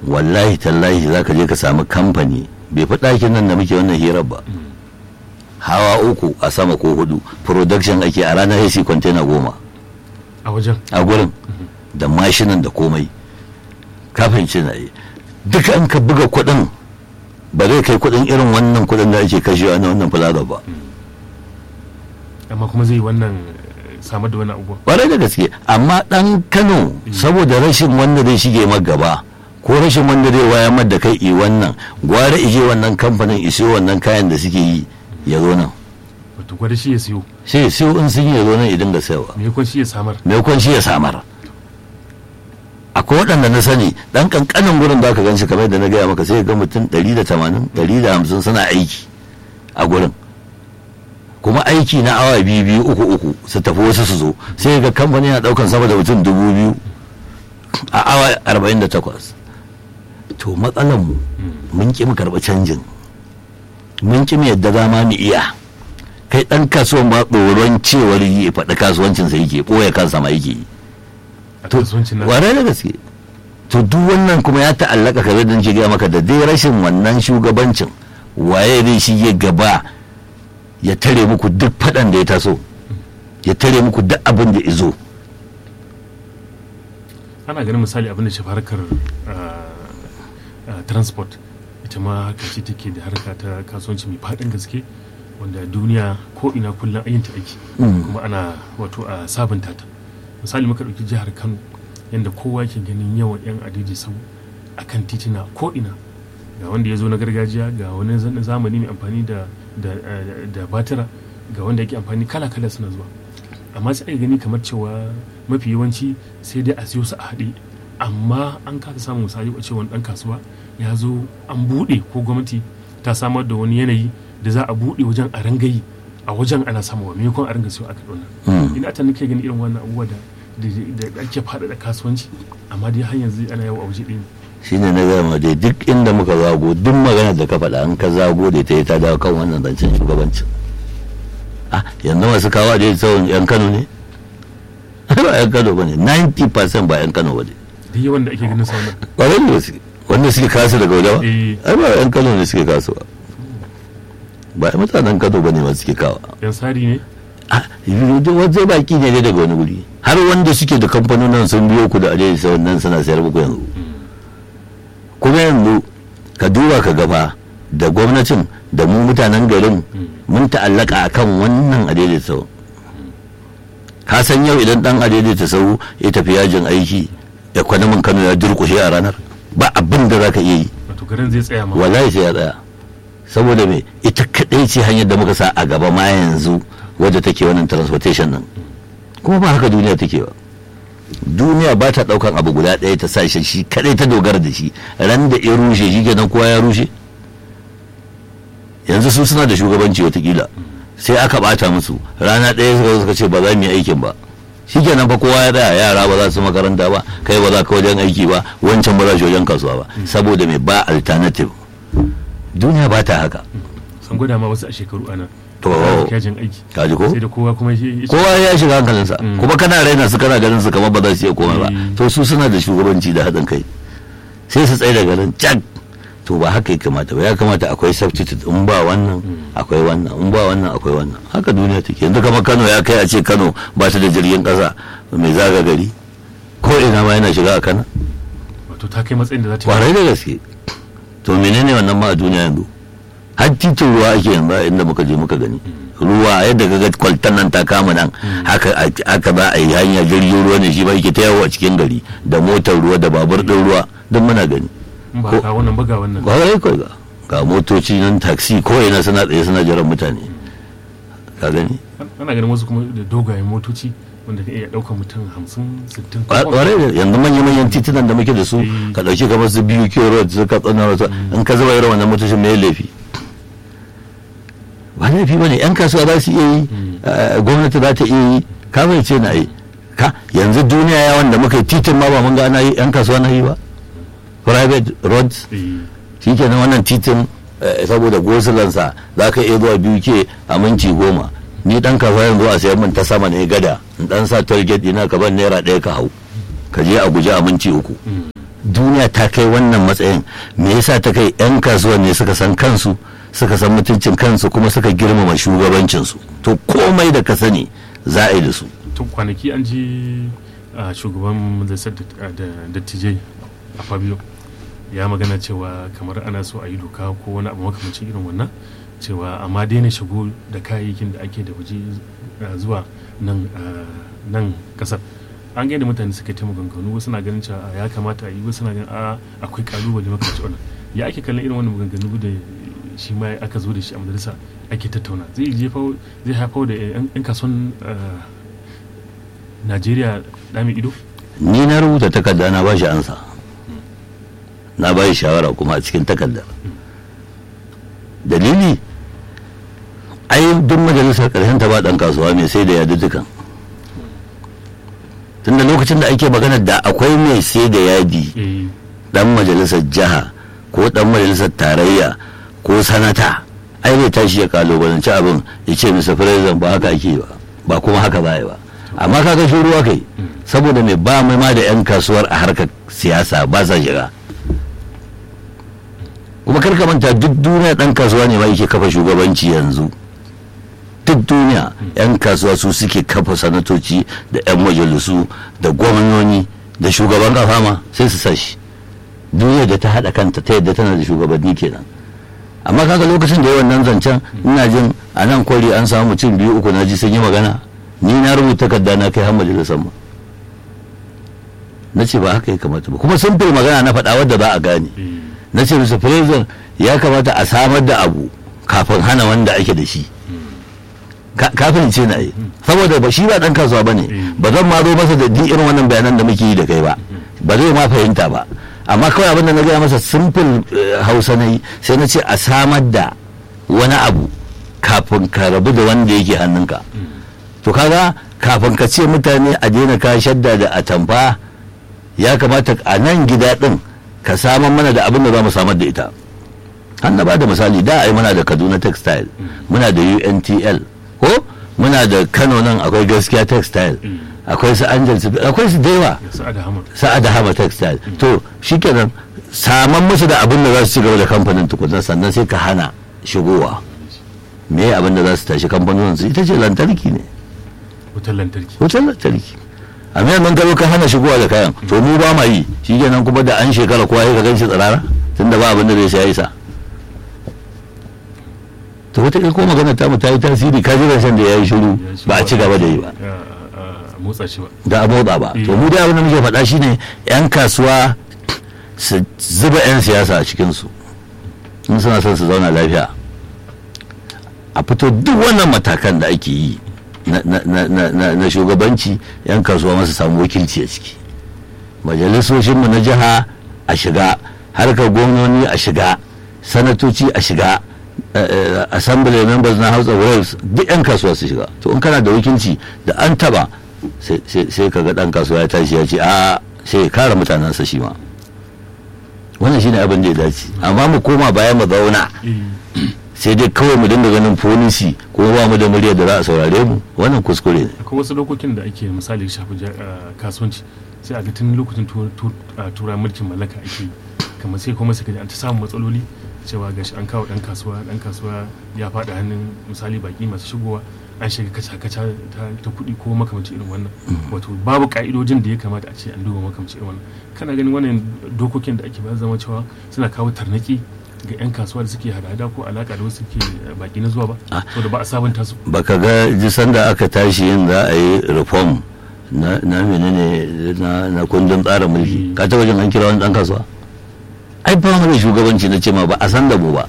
wallahi tallahi za ka je ka samu kamfani bai fi ɗakin nan da muke wannan hirar ba hawa uku a sama ko hudu production ake a ranar AC container goma a wajen a gurin da mashinan da komai kafin ce na yi duka an ka buga kuɗin ba zai kai kuɗin irin wannan kuɗin da ake kashewa na wannan plaza ba amma kuma zai yi wannan eh, samar da wani abubuwa ƙwarai da gaske amma ɗan kano saboda rashin wanda zai shige ma gaba ko rashin wanda zai waya mar da kai i wannan gwara ije wannan kamfanin iso wannan kayan da suke yi ya zo nan wato gwada shi ya siyo sai sai in sun yi ya zo nan idan ga sayarwa me kun shi ya samar maimakon shi ya samar akwai waɗanda na sani ɗan ƙanƙanin gurin da aka gan shi kamar da na gaya maka sai ga mutum 180 150 suna aiki a gurin kuma aiki na awa biyu biyu uku uku su tafi wasu su zo sai ga kamfani na ɗaukan sama da mutum dubu biyu a awa 48 to matsalar mu mun ƙi mu karɓi canjin mun ƙi mu yadda za ma mu iya kai ɗan kasuwan ba tsoron cewar yi faɗi kasuwancinsa yake ɓoye kansa ma yake yi a kasuwancin nan ware da gaske to duk wannan kuma ya ta'allaka ka zai ce gaya maka da dai rashin wannan shugabancin waye zai shige gaba ya tare muku duk faɗan da ya taso ya tare muku duk abin da izo ana ganin misali abin da shafi harkar ah, ah, transport ita ma harka ce take da harka ta kasuwanci mai faɗin gaske wanda duniya ko ina kullum ayyanta aiki kuma ana wato a sabunta ta misali muka ɗauki jihar kano yadda kowa ke ganin yawan 'yan adiji sau a kan titina ko ina ga wanda ya zo na gargajiya ga wani zan- zamani mai amfani da da eh, da batira ga wanda yake amfani kala-kala suna zuwa amma sai a gani kamar cewa mafi yawanci sai dai a siyo su a haɗe amma an kasa samun misali a cewa ɗan kasuwa ya zo an buɗe ko gwamnati ta samar da wani yanayi da za a buɗe wajen a rangayi a wajen ana samuwa maimakon a ringa siyo a kaɗona ina ta nake gani irin wannan abubuwa da da da ake faɗaɗa kasuwanci amma dai har yanzu ana yawo a waje ɗaya ne. shine na gaya ma dai duk inda muka zago duk magana da ka faɗa an ka zago da ta yi ta dawo kan wannan zancen shugabancin ah yanzu masu kawo da tsawon yan kano ne ba yan kano ba ne 90% ba yan kano ba ne duk yawan da ake ganin sa wannan ƙwarai da gaske wanda suke kasu daga waje ba Eh. ai ba yan kano ne suke kasuwa ba ai mutanen kano ba ne ma suke kawa yan sari ne ah wajen baki ne dai daga wani guri har wanda suke da kamfanonin sun biyo ku da ajiye sai wannan suna sayar muku yanzu kuma yanzu ka duba ka gaba da gwamnatin da mu mutanen garin mun ta'allaka akan wannan adaidaita sau ka san yau idan dan adaidaita sau ya tafi yajin aiki ekwanamin kano ya durkushe a ranar ba abin da za ka iya yi wato garin zai tsaya ma wallahi sai ya tsaya saboda me ita kadai ce hanyar da muka sa a gaba ma yanzu wadda take wannan transportation nan kuma ba haka duniya take ba duniya ba ta daukan abu guda ɗaya ta sa shi shi kadai ta dogara da shi ran da ya rushe shi kenan kowa ya rushe yanzu su suna da shugabanci watakila sai aka bata musu rana ɗaya suka zo suka ce ba za mu yi aikin ba shi kenan fa kowa ya tsaya yara ba za su makaranta ba kai ba za ka wajen aiki ba wancan ba za shi wajen kasuwa ba saboda mai ba alternative duniya ba ta haka sun gwada ma wasu a shekaru ana To. yajin aiki kaji ko sai da kowa kuma ya kowa ya shiga hankalinsa kuma kana raina su kana ganin su kamar ba za su iya komai ba Mm. to su suna da shugabanci da haɗin kai sai su tsaye da garin cak to ba haka ya kamata ba ya kamata akwai substitute in ba wannan akwai wannan in ba wannan akwai wannan haka duniya take yanzu kamar Kano ya kai a ce Kano ba ta da jirgin ƙasa mai zaga gari ko ina ma yana shiga a Kano wato ta kai matsayin da za ta kwarai da gaske to menene wannan ma a duniya yanzu har titin ruwa ake yanzu a inda muka je muka gani ruwa yadda ga kwaltan nan ta kama nan haka aka ba a yi hanya jirgin ruwa ne shi ba yake ta yawo a cikin gari da motar ruwa da babur din ruwa duk muna gani in ba ko- ka wannan ba ga wannan kwarai ko ga ga motoci nan taxi ko ina suna tsaye suna jiran mutane ka gani ana ganin wasu kuma da dogayen motoci wanda ka iya ɗaukar mutum hamsin sittin kwarai da yanzu manya-manyan titunan da muke da su Eh. ka ɗauki kamar su biyu kiyo road su ka tsana wasu in ka zuba irin wannan motocin mai laifi ba laifi ba ne yan kasuwa za su iya yi eh, gwamnati za ta iya yi ka bai ce na yi ka yanzu duniya ya wanda muka yi titin ma ba mun ga ana yi yan kasuwa na yi ba private roads shi kenan wannan titin eh, saboda gosulansa za ka iya zuwa biyu ke a minti goma ni dan kasuwa yanzu a sayan min ta sama ne gada in dan sa toll gate ina ka ban naira ɗaya ka hau ka je a guje a minti uku duniya ta kai wannan matsayin me yasa ta kai 'yan kasuwan ne suka san kansu suka san mutuncin kansu kuma suka girmama shugabancinsu to komai da ka sani za a yi da su tun kwanaki an ji a shugaban majalisar da dattijai a fabio ya magana cewa kamar ana so a yi doka ko wani abu makamancin irin wannan cewa amma daina shigo da kayayyakin da ake da waje zuwa nan nan kasar an gaida mutane suka ta maganganu wasu na ganin cewa ya kamata a yi wasu na ganin a akwai kalubale makamancin wannan ya ake kallon irin wannan maganganu da shi ma aka zo da shi a majalisa ake tattauna zai jefa zai haifar da yan kasuwan najeriya dami ido ni na rubuta takarda na ba shi ansa na ba shi shawara kuma a cikin takardar dalili ai duk majalisar karshen ta ba dan kasuwa mai sai da yadi dukan tunda lokacin da ake magana da akwai mai sai da yadi dan majalisar jiha ko dan majalisar tarayya ko sanata ai bai tashi ya kalubalanci abin ya ce misa president ba haka ake ba ba kuma haka ba ba amma kaga shi ruwa kai saboda mai ba mai ma da 'yan kasuwar a harkar siyasa ba sa shiga kuma karka manta duk duniya dan kasuwa ne ma yake kafa shugabanci yanzu duk duniya 'yan kasuwa su suke kafa sanatoci da 'yan majalisu da gwamnoni da shugaban kafa ma sai su sashi duniya da ta haɗa kanta ta yadda tana da shugabanni kenan amma kaga lokacin da yawan nan zancen ina jin a nan kwari an samu mutum biyu uku na ji sun yi magana ni na rubuta takarda na kai har majalisar ma na ce ba haka ya kamata ba kuma sun fi magana na faɗa wadda za a gane na ce musu president ya kamata a samar da abu kafin hana wanda ake da shi kafin ce na yi saboda ba shi ba dan kasuwa ba ne ba zan ma zo masa da duk irin wannan bayanan da muke yi da kai ba ba zai ma fahimta ba amma kawai abin da na gaya masa simple hausa na yi sai na ce a samar da wani abu kafin ka rabu da wanda yake hannunka to kaga kafin ka ce mutane a daina ka shadda da atamfa ya kamata a nan gida din ka samar mana da abin da za mu samar da ita an na ba da misali da ai muna da kaduna textile muna da untl ko muna da kano nan akwai gaskiya textile akwai su angel akwai su dewa sa'ada hama textile to shikenan saman musu da abin da za su ci gaba da kamfanin tukunan sannan sai ka hana shigowa me abin da za su tashi kamfanonin su ita ce lantarki ne wutar lantarki wutar lantarki a mai mun gaba ka hana shigowa da kayan to mu ba ma yi shikenan kuma da an shekara kowa ya ka gan shi tsirara tunda ba abin da zai sai isa to wata ko magana ta mu ta yi tasiri ka ji shan da ya yi shiru ba a ci gaba da yi ba motsa shi ba da a motsa ba to mu dai abin da muke faɗa shine yan kasuwa su zuba yan siyasa a cikinsu in suna son su zauna lafiya a fito duk wannan matakan da ake yi na shugabanci yan kasuwa masu samu wakilci a ciki majalisoshinmu na jiha a shiga harkar gwamnoni a shiga sanatoci a shiga assembly members na house of reps duk 'yan kasuwa su shiga to in kana da wakilci da an taba sai ka ga dan kasuwa ya tashi ya ce a sai ya kare mutanensa shi ma wannan shine abin da ya dace amma mu koma bayan mu zauna sai dai kawai mu dinga ganin polisi ko ba mu da murya da za a saurare mu wannan kuskure ne akwai wasu dokokin da ake misali shafi kasuwanci sai a ga tun lokacin tura mulkin mallaka ake kamar sai kuma sai an ta samun matsaloli cewa gashi an kawo dan kasuwa dan kasuwa ya faɗa hannun misali baki masu shigowa an shiga kaca-kaca ta kuɗi ko makamanci irin wannan wato babu ka'idojin da ya kamata a ce an duba makamanci irin wannan kana ganin wannan dokokin da ake ba zama cewa suna kawo tarnaki ga 'yan kasuwa da suke hada-hada ko alaka da wasu ke baki na zuwa ba saboda ba a sabunta su baka ga jisan da aka tashi yin za a yi reform na menene na kundin tsarin mulki ka taba jin an kira wani dan kasuwa ai ba mu da shugabanci na ce ma ba a san da mu ba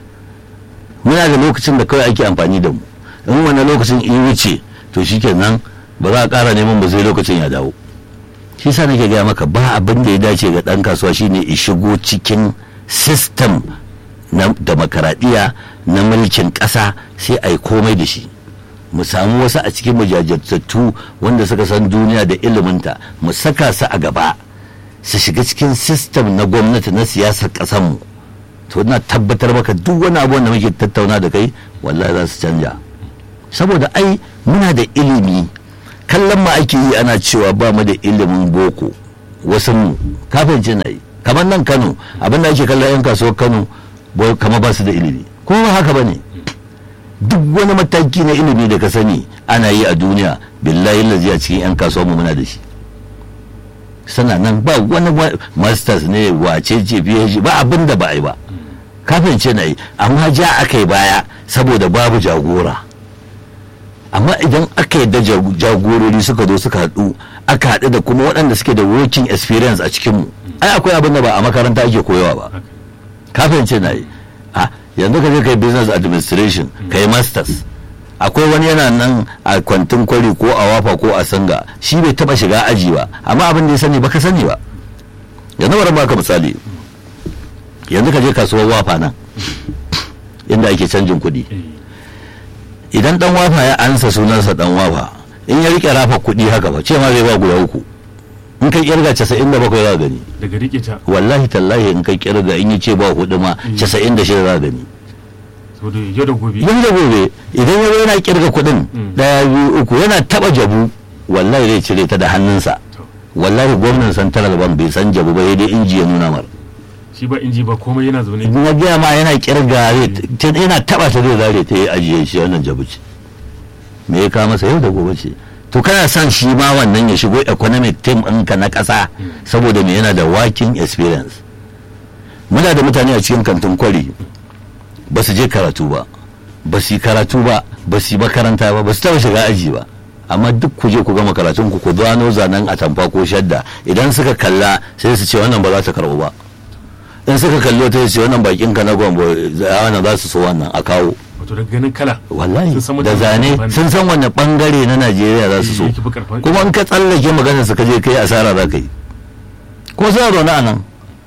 muna da lokacin da kawai ake amfani da mu in wani lokacin in wuce to shikenan ba za a ƙara neman ba sai lokacin ya dawo shi sa nake gaya maka ba abin da ya dace ga ɗan kasuwa shine ya shigo cikin system na demokaradiyya na mulkin ƙasa sai a yi komai da shi mu samu wasu a cikin mujajirtattu wanda suka san duniya da iliminta mu saka su a gaba su shiga cikin system na gwamnati na siyasar ƙasanmu to na tabbatar maka duk wani abu da muke tattauna da kai wallahi za su canja saboda ai muna da ilimi kallon ma ake yi ana cewa ba mu da ilimin boko wasu mu kafin na yi kamar nan kano abin da ake kallon 'yan kasuwar kano boy kamar ba su da ilimi ko ba haka ba ne duk wani mataki na ilimi da ka sani ana yi a duniya billahi lazi a cikin 'yan kasuwar mu muna da shi sana nan ba wani wa- masters ne wace ce phd ba abin da ba a yi ba kafin ce na yi amma ja aka yi baya saboda babu jagora amma idan aka yadda jag- jagorori suka zo suka haɗu aka haɗu da kuma waɗanda suke da working experience a cikinmu ai akwai abin da ba a makaranta ake koyawa ba haka kafin ce na yi a yanzu ka je kai business administration kai masters akwai wani yana nan a kwantin kwari ko a wafa ko a sanga shi bai taba shiga aji ba amma abin da ya sani baka sani ba yanzu bari baka misali yanzu ka je kasuwar wafa nan inda ake canjin kuɗi eh idan dan wafa ya ansa sunansa dan wafa in ya rike rafa kuɗi haka ba ce ma zai ba guda uku in kai kirga 97 za gani daga rike ta wallahi tallahi in kai kirga in yi ce ba hudu ma 96 za gani saboda yau da gobe yau da gobe idan ya zo yana kirga kuɗin Mm. daya biyu uku yana taba jabu wallahi zai cire ta da hannunsa to wallahi gwamnan central bank bai san jabu ba sai dai inji ya nuna mar shi ba inji ba komai yana zaune na gaya ma yana kirga zai ta- yana taba ta zai zare ta yi ajiye shi wannan jabu ce me ya kawo masa yau da gobe ce to kana son shi ma wannan ya shigo economic team ɗinka na ƙasa saboda me yana da working experience muna da mutane a cikin kantin kwari ba su je karatu ba ba su yi karatu ba ba su yi makaranta ba ba su taɓa shiga aji ba amma duk ku je ku gama karatun ku ku gano zanen atamfa ko shadda idan suka kalla sai su ce wannan ba za ta karɓu ba in suka kallo ta ce wannan bakin ka na gwambo wannan za su so wannan a kawo wato daga ganin kala wallahi Sun san da mutane zane daban-daban. sun san wanne bangare na najeriya za su so yake fi karfan kuma in ka tsallake maganar su ka je kai asara za ka yi ko suna zaune a nan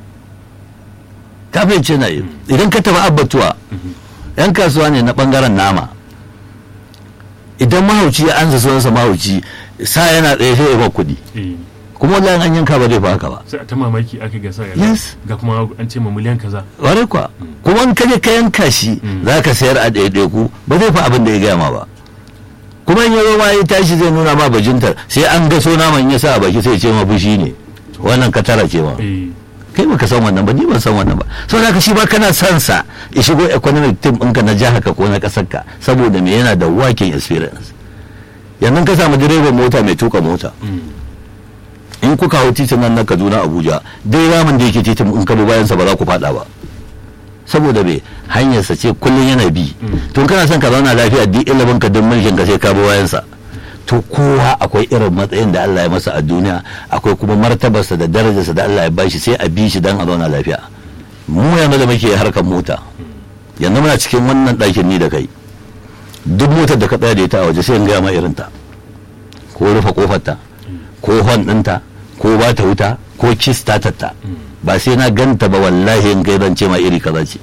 kafin ce na yi idan ka tafi abbatuwa yan kasuwa ne na bangaren nama idan mahauci ya ansa sunansa mahauci sa yana tsaye sai ya ba kuɗi eh kuma wallahi an yanka ba zai fa haka ba sai a ta mamaki aka gasa ya Yes. ga kuma an ce ma miliyan kaza ware kuwa kuma in kaje ka yanka shi za ka sayar a ɗaiɗaiku ba zai fa abin da ya gaya ma ba kuma in yazo ma ya tashi zai nuna ma bajintar sai an ga so naman ya sa a baki sai ya ce ma fushi ne wannan ka tara ce ma eh kai baka san wannan ba ni ban san wannan ba so da shi ba kana son sa ya shigo economic team ɗinka na jihar ka ko na ƙasar ka saboda me yana da working experience yanzu ka samu direban mota mai tuka mota in kuka hau titin nan na kaduna abuja dai ramin da yake titin in ka bi bayansa ba za ku fada ba saboda me hanyarsa ce kullum yana bi to in kana son ka zauna lafiya duk ilimin ka duk mulkin ka sai ka bi bayansa to kowa akwai irin matsayin da Allah ya masa a duniya akwai kuma martabarsa da darajarsa da Allah ya bashi sai a bi shi dan a zauna lafiya mu yanzu da muke harkar mota yanzu muna cikin wannan ɗakin ni da kai duk motar da ka tsaya da ita a waje sai in gaya ma irin ta ko rufe kofarta ko hon ɗinta ko ba ta wuta ko kis ta tatta ba sai na ganta ba wallahi in kai zan ce ma iri kaza ce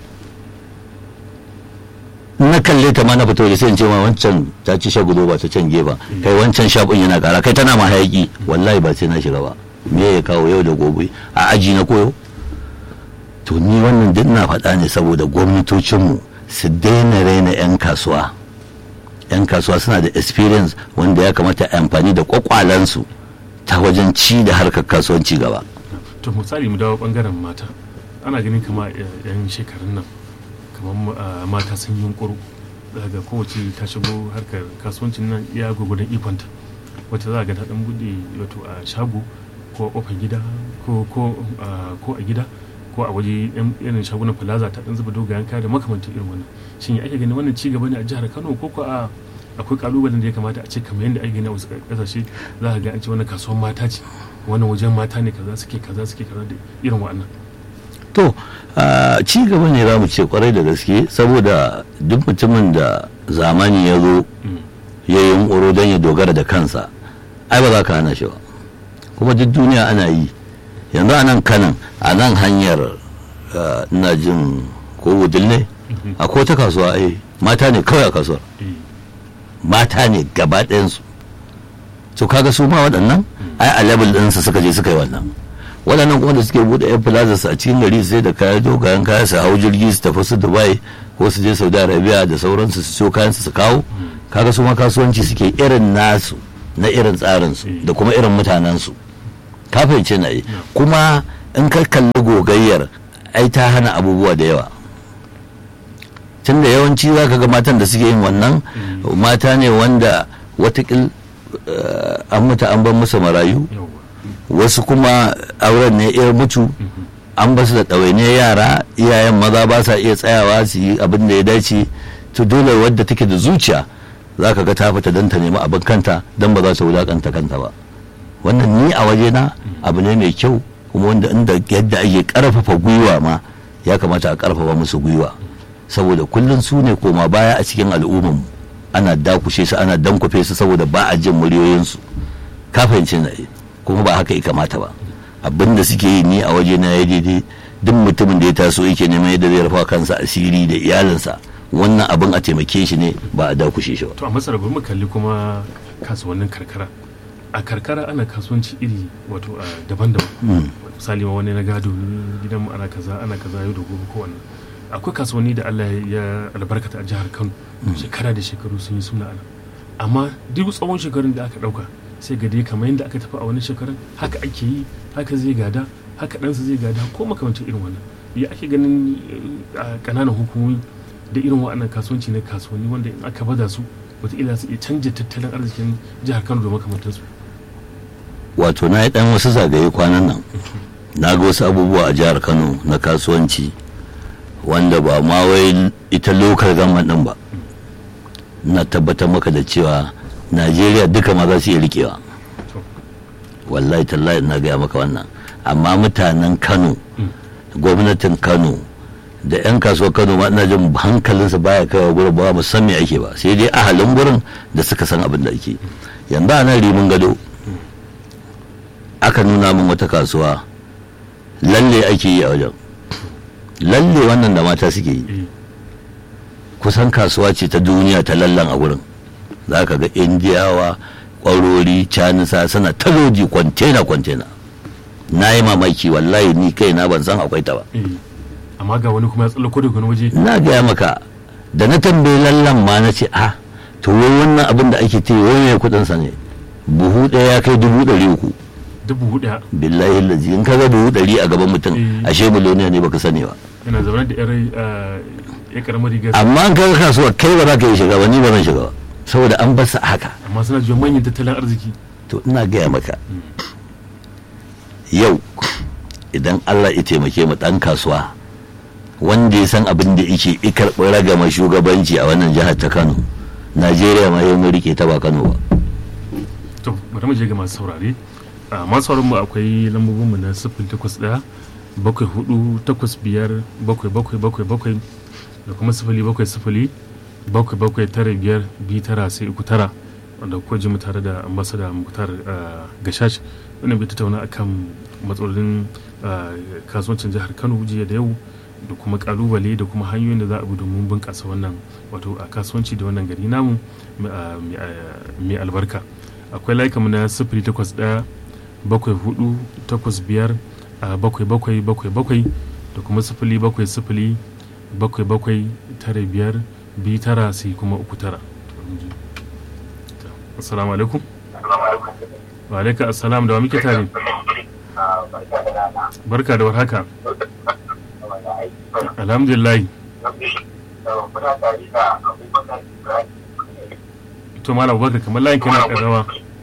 na kalle ta ma na fito da sai in ce ma wancan ta ci shagudo ba ta can gefa kai wancan shafin yana kara kai tana ma hayaki wallahi ba sai na shiga ba me ya kawo yau da gobe a aji na koyo to ni wannan duk na faɗa ne saboda gwamnatocinmu su daina raina 'yan kasuwa 'yan kasuwa suna da experience wanda ya kamata a amfani da kwakwalansu ta wajen ci da harkar kasuwanci gaba to misali mu dawo bangaren mata ana ganin kama eh, yan shekarun nan kamar ah, mata sun yi yunkuru daga kowace ta shigo harkar kasuwancin nan ya gwagwadon ikonta wata za a ga ta dan bude wato a shago ko a kofar gida ko ko ah, ko a gida ko a waje yan irin shagunan plaza ta dan zuba dogayen kaya da makamantan irin wannan shin ya ake ganin wannan ci gaba ne a jihar Kano ko ko a akwai kalubalen da ya kamata a ce kamar yadda ake gani a wasu kasashe za ka ga an ce wannan kasuwar mata ce wannan wajen mata ne kaza suke kaza suke kaza da irin wa'annan to a ci gaba ne za mu ce kwarai da gaske saboda duk mutumin da zamani ya zo ya yi yunkuro don ya dogara da kansa ai ba za ka hana shi ba kuma duk duniya ana yi yanzu a nan kanan a nan hanyar ah, ina jin ko wudil ne akwai ta kasuwa ai mata ne kawai a kasuwar eh mata ne gaba ɗayansu to kaga su ma waɗannan ai a level ɗinsu suka je suka yi wannan waɗannan kuma da suke buɗe yan plazas a cikin gari sai da kaya dogayen kaya su hau jirgi su tafi su dubai ko su je saudi arabia da sauransu su siyo kayan su kawo kaga su ma kasuwanci suke irin nasu na irin tsarinsu da kuma irin mutanensu ka fahimce na yi kuma in ka kalli gogayyar ai ta hana abubuwa da yawa tunda yawanci za ka ga matan da suke yin wannan mata ne wanda watakil eh, an mutu an bar musu marayu yawa wasu kuma auren ne ya mutu an ba su da ɗawainiyar yara iyayen maza ba sa iya tsayawa su yi abin da ya dace to dole wadda take da zuciya za ka ga ta fita don ta nemi abin kanta don ba za ta wulakanta kanta ba wannan ni a wajena abu ne mai kyau kuma wanda inda yadda ake karfafa gwiwa ma ya kamata a karfafa musu gwiwa saboda kullum su ne koma baya a cikin al'ummar ana dakushe su ana dankwafe su saboda ba a jin muryoyinsu ka fahimci na kuma ba haka ya kamata ba abin da suke yi ni a waje na ya daidai duk mutumin da ya taso yake neman yadda zai rufa kansa asiri da iyalinsa wannan abin a taimake shi ne ba a dakushe shi ba to a masar bari mu kalli kuma kasuwannin karkara a karkara ana kasuwanci iri wato a daban-daban misali ma wani na gado ne gidan mu ana kaza ana kaza yau da gobe ko wannan akwai kasuwanni da Allah ya albarkata a jihar Kano shekara da shekaru sun yi suna ana amma duk tsawon shekarun da aka dauka sai ga dai kamar yadda aka tafi a wani shekarun haka ake yi haka zai gada haka ɗansa zai gada ko makamancin irin wannan ya ake ganin eh, a ƙananan hukumomi da irin waɗannan kasuwanci na kasuwanni wanda in aka bada su wataƙila su iya canja tattalin arzikin jihar Kano da makamantansu wato na yi dan wasu zagaye kwanan nan na ga wasu abubuwa a jihar kano na kasuwanci wanda ba ma wai ita lokal gaman din ba na tabbatar maka da cewa najeriya duka ma za su iya rikewa to wallahi tallahi na gaya maka wannan amma mutanen kano gwamnatin kano da 'yan kasuwar kano ma ina jin hankalinsa baya kaiwa gurin ba mu san me ake ba sai dai ahalin gurin da suka san abin da ake yanzu a nan rimin gado aka nuna min wata kasuwa lalle ake yi a wajen lalle wannan da mata suke yi eh kusan kasuwa ce ta duniya ta lallan a gurin za ka ga indiyawa kwarori canisa suna taloji kwantena kwantena na yi mamaki wallahi ni kai na ban san akwai ta ba eh amma ga wani kuma ya tsallako daga wani waje na gaya maka da na tambayi lallan ma na ce a to wai wannan abin da ake ce wai mai kudin sa ne buhu ɗaya ya kai dubu ɗari uku dubu hudu billahi lazi in ka ga buhu ɗari a gaban mutum Eh. ashe miliyoniya ne baka sani ba yana zaune da yar eh, ya karamar rigar amma in ka ga kasuwa kai ba za ka yi shiga ba ni ba zan shiga ba saboda an bar sa haka amma suna jiyo manyan tattalin arziki to ina gaya maka yau idan allah ya taimake mu dan kasuwa wanda ya san abin da yake i karɓi ragama shugabanci a wannan jihar ta kano najeriya ma yau mun rike ta ba kano ba to bari mu je ga masu saurare a masu sauraron mu akwai lambobin mu na sifil takwas ɗaya bakwai hudu takwas biyar bakwai bakwai bakwai bakwai da kuma sifili bakwai sifili bakwai bakwai tara biyar biyu tara sai uku tara wanda kuwa ji mu tare da ambasada muktar ah, gashash wannan bai tattauna akan matsalolin ah, kasuwancin jihar kano jiya da yau da kuma kalubale da kuma hanyoyin da za a bi domin bunƙasa wannan wato a kasuwanci da wannan gari namu ah, mai ah, mai albarka akwai layukanmu na sifili takwas ɗaya bakwai hudu takwas biyar a bakwai bakwai bakwai bakwai da kuma sifili bakwai sifili bakwai bakwai tara biyar biyu tara sai kuma uku tara assalamu alaikum wa alaikum assalam da wa muke tare barka da warhaka alhamdulillah to malam abubakar kamar layin kana karawa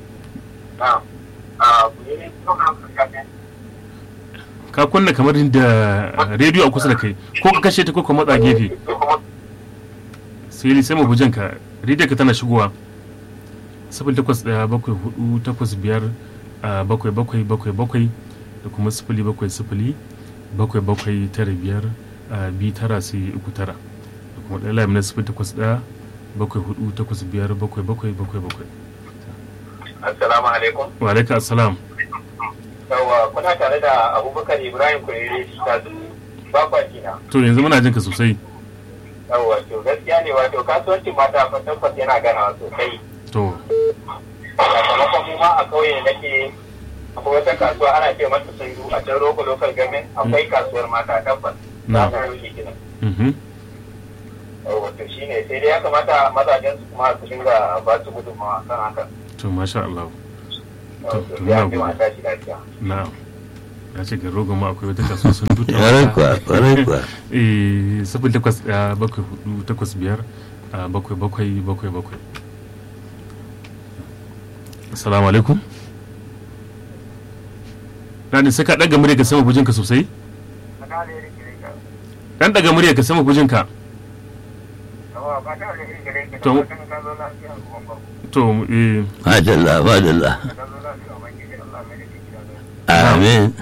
ka kunna kamar da rediyo a kusa da kai ko ka kashe ta ko ka matsa gefe sai sai mu bujan ka rediyo ka tana shigowa sifil takwas ɗaya bakwai hudu takwas biyar a bakwai bakwai bakwai bakwai da kuma sifili bakwai sifili bakwai bakwai tara biyar a biyu tara sai uku tara da kuma ɗaya layin na sifil takwas ɗaya bakwai hudu takwas biyar bakwai bakwai bakwai bakwai Assalamu alaikum. wa alaikum assalam Yawwa kuna tare da Abubakar Ibrahim Kurere ta bakwa jina. to yanzu muna jin ka sosai Yawwa to gaskiya ne wato kasuwancin mata fa tabbas yana gana sosai. to Sakamakon mu ma a kauye da nake akwai wata kasuwa ana ce mata sundu a can roko local government akwai kasuwar mata tabbas. Na. Za ta rushe gidan. mhm Yawwa to shine sai dai ya kamata mazajen su kuma su dinga ba su gudunmawa kan haka. to masha Allah Yawwa, to to muna ya fi godiya. mata shi lafiya. na'am ya ce garin rogo ma akwai wata kasuwa sun duta ƙwarai kuwa ƙwarai kuwa eh sifil takwas ɗaya bakwai hudu takwas biyar a bakwai bakwai bakwai bakwai assalamu alaikum Rani sai ka ɗaga murya ka sama bujinka sosai ɗan ɗaga murya ka sama bujinka To- to eh madalla madalla amin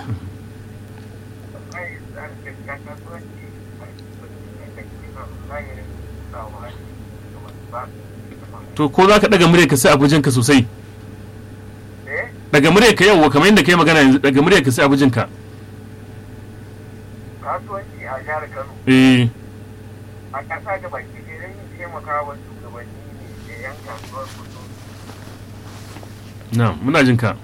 to ko za ka ɗaga murya ka sai a bujinka sosai daga murya ka yau kamar yadda kai magana yanzu daga murya ka sai a bujinka kasuwanci a jihar Kano eh a ƙasa da baki ɗaya don yin taimaka wa shugabanni ne da yan kasuwar kudu na muna jin ka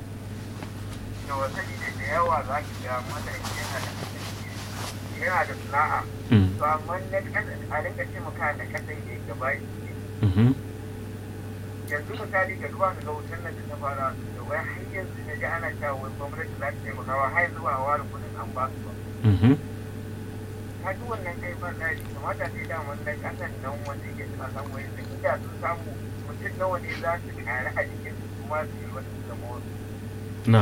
da wasali da da yawa za ki ga mana yana da yana da sana'a Mm, to amma na ƙasa a rinka taimaka da ƙasar da gaba mhm, yanzu misali ga duba ga wutar nan da ta fara da wai har yanzu na ji ana cewa wai gwamnati za ta taimaka wa har yanzu ba a ware kuɗin an ba su ba mhm, ka ji wannan kai ba da kamata sai da wannan ƙasar nan wanda yake suna samu wani da inda sun samu mutum nawa ne za su ƙari a jikin su kuma su yi wasu zama wasu na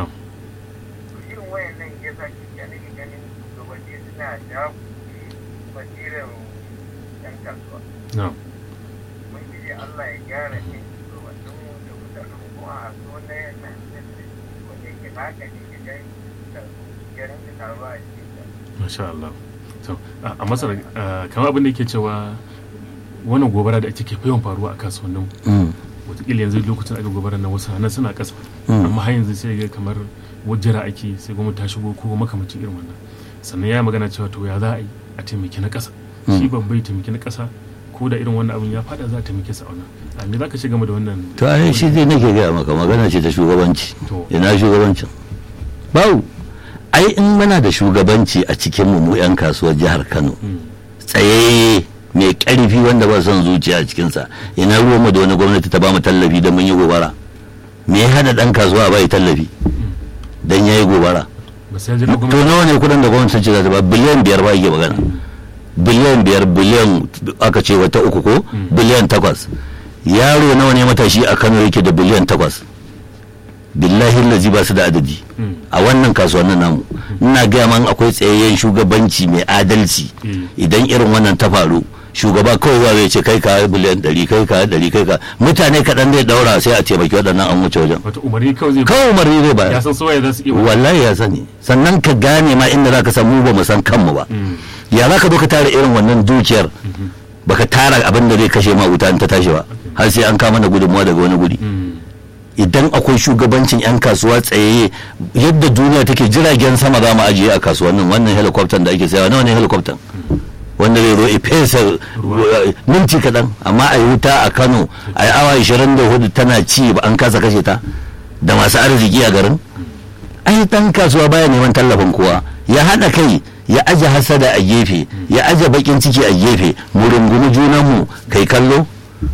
irin wayan nan ya sa ke ganin ganin shugabanni suna da basirin yan kasuwa na mun ji Allah ya gyara ne shugabannin mu da mutanen kuma a so na yana wanda yake haka ne ke gani da ya rinka taruwa a cikin ta. masha Allah to a a masar ah, kamar abin da yake cewa wannan gobara da ake ke yawan faruwa a kasuwannin Mm, wataƙila yanzu lokacin aka gobara nan wasu hannun suna ƙasa Mm. amma har yanzu sai ga kamar wajira ake sai gwamnati ta shigo ko makamacin irin wannan sannan ya yi magana cewa to ya za a yi a taimaki na ƙasa shi babbai taimaki na ƙasa ko da irin wannan abin ya fada za a taimake sa a wannan a me za ka ci game da wannan to ai shi zai nake gaya maka magana ce ta shugabanci To. ina shugabancin bawu ai in muna da shugabanci a cikin mu mu yan kasuwar jihar Kano Mm, tsaye mai karfi wanda ba son zuciya a cikinsa ina ruwan mu da wani gwamnati ta ba mu tallafi don mun yi gobara me ya hana dan kasuwa ba ya tallafi dan yayi gobara ba sai ya jira to gwamnati nawa ne kudin da gwamnati ta ce za ta ba biliyan biyar ba yake magana biliyan biyar biliyan aka ce wata uku ko biliyan takwas yaro nawa ne matashi a kano yake da biliyan takwas billahi lazi ba su da adadi Mm. a wannan kasuwannin namu ina gaya man akwai tsayayyen shugabanci mai adalci Mm. idan irin wannan ta faru shugaba kawai zuwa zai ce kai ka biliyan ɗari kai ka ɗari kai ka mutane kaɗan zai daura sai a taimaki waɗannan an wuce wajen wata umarni kawai zai kawai umarni zai bayar ya san soyayya za su iya wallahi ya sani sannan ka gane ma inda zaka san mu ba mu san kanmu ba Mm, ya zaka zo ka tara irin wannan dukiyar baka tara abin da zai kashe ma wuta in ta tashi ba har sai an kama na gudunmuwa daga wani guri mm, idan akwai shugabancin yan kasuwa tsayayye yadda duniya take jiragen sama za mu ajiye a kasuwannin wannan helicopter da ake sayawa nawa ne helicopter wanda zai zo ifesa minti kaɗan amma a yi wuta a kano a yi awa 24 tana ci ba an kasa kashe ta da masu arziki a garin ai dan kasuwa baya neman tallafin kowa ya haɗa kai ya aje hasada a gefe ya aje bakin ciki a gefe mu rungumi junanmu kai kallo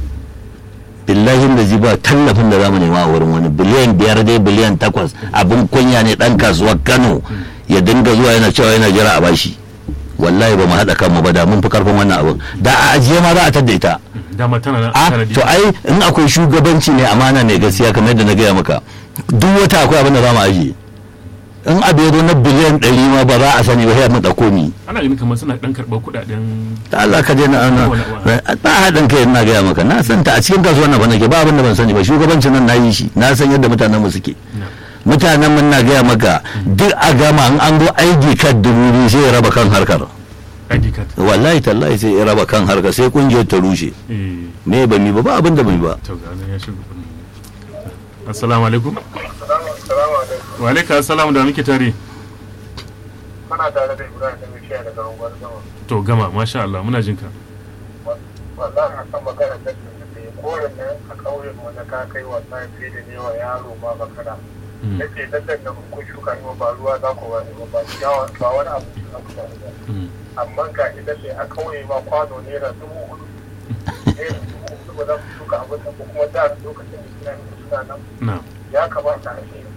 billahi da ji ba tallafin da zamu nema a wurin wani biliyan biyar dai biliyan takwas abin kunya ne dan kasuwar kano ya dinga zuwa yana cewa yana jira a bashi wallahi ba mu haɗa kanmu ba da mun fi karfin wannan abin da a ajiye ma za a tadda ita dama tana nan a tanadi. to ai in akwai shugabanci ne amana ne gaskiya kamar yadda na gaya maka duk wata akwai abin da za mu ajiye in abu ya zo na biliyan ɗari ma ba za a sani ba sai mu ɗauko ni ana ganin kamar suna dan karɓar kuɗaɗen da Allah ka daina ana ba haɗin kai ina gaya maka na san ta a cikin kasuwar nan ba nake ba abin da ban sani ba shugabancin nan na yi shi na san yadda mutanen mu suke mutanen mun na gaya maka duk a gama in an zo aiki kan dubu biyu sai ya raba kan harkar ID card wallahi tallahi sai ya raba kan harkar sai kungiyar ta rushe eh me ba mi ba ba abin da ba mi ba to ga nan ya shigo assalamu alaikum Salamu alaikum. wa alaikum assalam da muke tare Muna tare da Ibrahim da Mishiya daga unguwar Gama. to gama masha Allah muna jin ka Wallahi a kan magana da da ya koren nan a ƙauyen mu na ka kai wasa fiye da ne wa yaro ma makara. Mm, Nake dandan da kun shuka ne ba ruwa za ku wani ba ba ciyawa ba wani abu za ku wani ba. mm, Amma ga idan sai a ƙauye ma kwano naira dubu hudu. Naira dubu hudu ba za ku shuka abin nan ba kuma da lokacin da suna suna nan na ya kamata a ce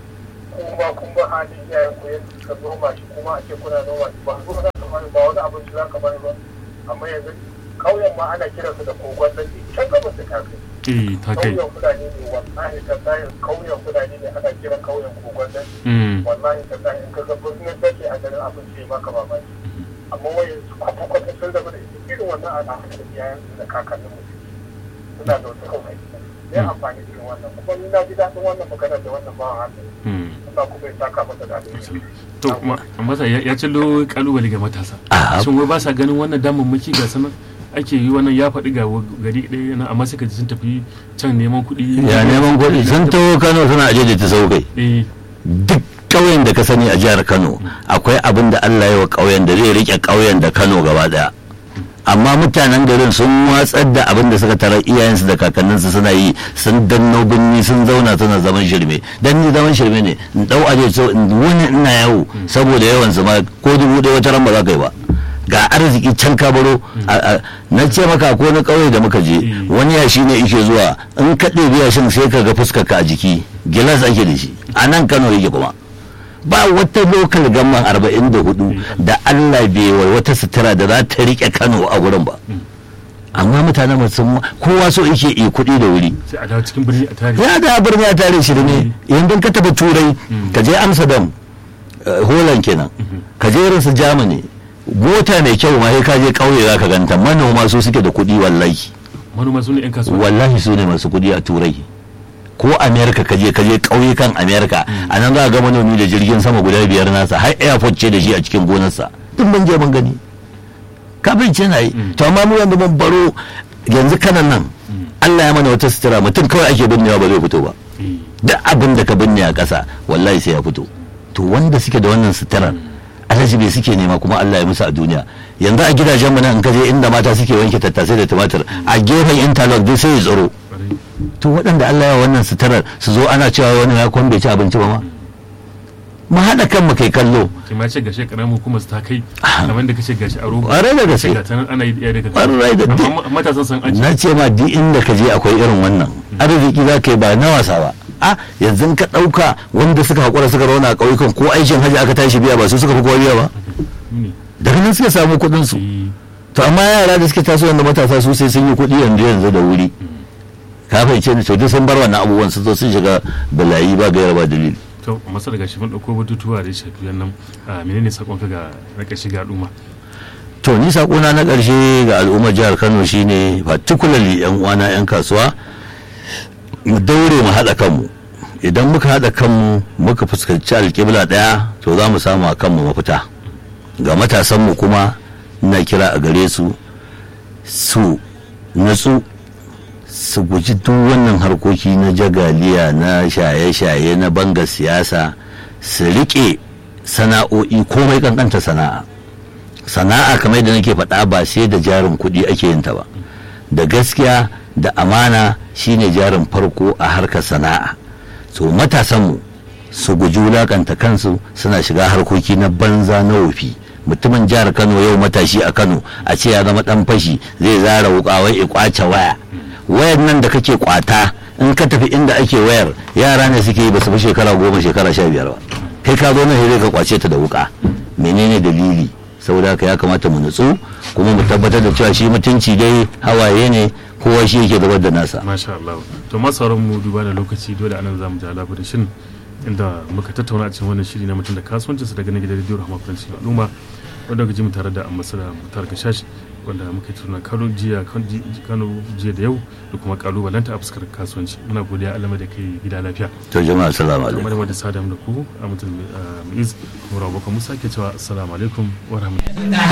kuma kun ba hali iyayen ku yadda suka noma shi kuma ake kuna noma shi ba zuwa za ka bani ba wani abinci za ka bani ba amma yanzu ƙauyen ma ana kiransu da kogon nan can gabas da kafin eh ta kai kauyen fulani ne wallahi ta tsayin kauyen fulani ne ana kiran kauyen kogon nan Mm. wallahi ta tsayin ka ga birnin take a garin abin ce maka mamaki amma wai su kwata kwata sun zama da irin wannan al'adu da iyayen su da kakannin mu suna da wasu kawai ne amfani irin wannan kuma ni na ji daɗin wannan magana da wannan bawan hannu Mm. Allah kuma ya saka masa da alheri to ma- masa ya ya cillo kalubale ga matasa Ah. shin wai ba sa ganin wannan damammaki ga sanan ake yi wannan ya faɗi ga wa- gari ɗaya na amma suka ji sun tafi can neman kuɗi ya neman kuɗi sun taho kano suna aje da ta saukai eh duk ƙauyen da ka sani a jihar kano akwai abin da allah ya wa ƙauyen da zai rike ƙauyen da kano gaba daya amma mutanen garin sun watsar da abin da suka tarar iyayensu da kakanninsu suna yi sun danno binni sun zauna suna zaman shirme dan ni zaman shirme ne in dau aje so in wuni ina yawo saboda yawan su ma ko dubu ɗaya wata ran ba za ka yi ba ga arziki can ka baro a- a- na ce maka ko na ƙauye da muka je Mm. wani yashi ne ike zuwa in ka ɗebi yashin sai ka ga fuskar ka a jiki gilas ake da shi a nan kano yake kuma ba wata lokal gamman arba'in da hudu da allah bai wa wata sutura da za ta rike kano a wurin ba amma mutanen mu sun kowa so yake yi kuɗi da wuri sai a dawo cikin birni a tare ya da birni a tare shi ne yanzu ka tafi turai ka je amsterdam eh, holland kenan ka je irin su germany mota mai kyau ma sai ka je ƙauye za ka ganta manoma su suke da kuɗi wallahi manoma su ne yan kasuwa wallahi su ne masu kuɗi a turai ko america kaje kaje ƙauyukan america a nan za a ga manomi da jirgin sama guda biyar nasa har airport ce da shi a cikin gonarsa duk mun je mun gani kafin ce na yi to amma mu yanzu mun baro yanzu kanan nan Allah ya mana wata sutura mutum kawai ake binnewa ba zai fito ba Eh, duk abin da ka binne a ƙasa wallahi sai ya fito to wanda suke da wannan suturar alhaji bai suke nema kuma Allah ya musu a duniya yanzu a gidajen mu nan in ka je inda mata suke wanke tattasai da tumatir a gefen interlock dai sai ya tsaro kwarai. to waɗanda Allah ya wannan suturar su zo ana cewa wani ya kwan bai ci abinci ba ma mu haɗa kan mu kai kallo ke ma ce gashi karamin hukumar su ta kai kamar da kace gashi a rogo ƙwarai da gaske ga ta nan ana yi ɗaya daga Ƙwarai da gaske. amma matasan san aji na ce ma duk inda ka je akwai irin wannan arziki za ka yi ba na wasa ba a yanzu ka ɗauka wanda suka haƙura suka rauna a ƙauyukan ko aikin hajji aka tashi biya ba su suka fi kowa biya ba ne daga nan suka samu kuɗin su Eh, to amma yara da suke taso wanda matasa su sai sun yi kuɗi yanzu yanzu da wuri ka fahimce ni to duk sun bar wannan abubuwan sun zo sun shiga balayi ba gaira ba dalili to masa daga shi mun ɗauko batutuwa da ya shafi wannan a menene sakonka ga na ƙarshe ga al'umma to ni sakona na ƙarshe ga al'ummar jihar kano shine particularly yan uwana yan kasuwa mu daure mu haɗa kanmu idan muka haɗa kanmu muka fuskanci alƙibla ɗaya to za mu samu a kanmu mafita ga matasanmu kuma ina kira a gare su su natsu su guji duk wannan harkoki na jagaliya na shaye-shaye na banga siyasa su riƙe sana'o'i komai kankanta sana'a sana'a kamar yadda nake faɗa ba sai da jarin kuɗi ake yin ta ba da gaskiya da amana shine jarin farko a harkar sana'a so matasanmu su guji wulakanta kansu suna shiga harkoki na banza na wofi mutumin jihar kano yau matashi a kano a ce ya zama dan fashi zai zara wuka wai ya kwace waya wayar nan da kake kwata in ka tafi inda ake wayar yara ne suke yi ba su fi shekara goma shekara sha biyar ba kai ka zo nan sai ka kwace ta da wuka menene dalili saboda haka ya kamata mu nutsu kuma mu tabbatar da cewa shi mutunci dai hawaye ne kowa shi yake zubar da nasa masha Allah to ma sauran mu duba da lokaci dole anan zamu ji labarin shin inda muka tattauna a cikin wannan shiri na mutum da kasuwancin sa daga nan gidan Radio Rahama Faransi al'umma wanda ga ji mu tare da ambassador Mutar Gashash wanda muka tattauna Kano jiya Kano jiya da yau da kuma kalubalanta a fuskar kasuwanci muna godiya Allah da kai gida lafiya to jama'a assalamu alaikum kamar da sadam da ku a mutum Muiz Murawa Musa ke cewa assalamu alaikum wa rahmatullahi